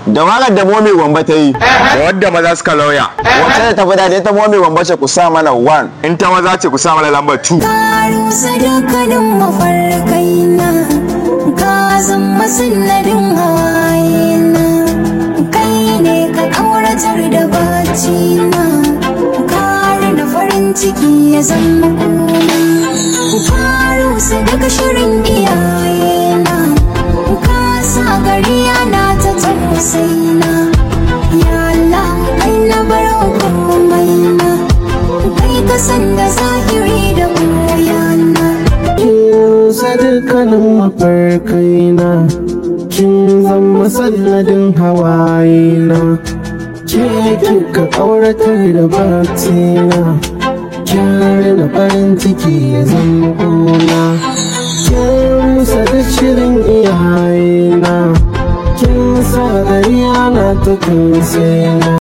da waƙar da momi gwamba ta yi da wadda maza suka lauya wacce da tafi daɗi ta momi gwamba ce ku sa mana one in ta maza ce ku sa mana lambar 2 ka rusa dukkanin mafarkai na ka zama sanadin hawaye na kai ne ka kauratar da bacci na ka rina farin ciki ya zama kuna ka rusa daga shirin iyaye na ka sa gari yana ta tausayi na ya Allah kai na bar komai na kai ka san da zahiri da koyana kin sa dukkanin mafarkaina kin zama sanadin hawayena ke kika kauratar da batina kin rina farin ciki ya zama gona kin musa da shirin iyayena kin sa gari ana ta kunsena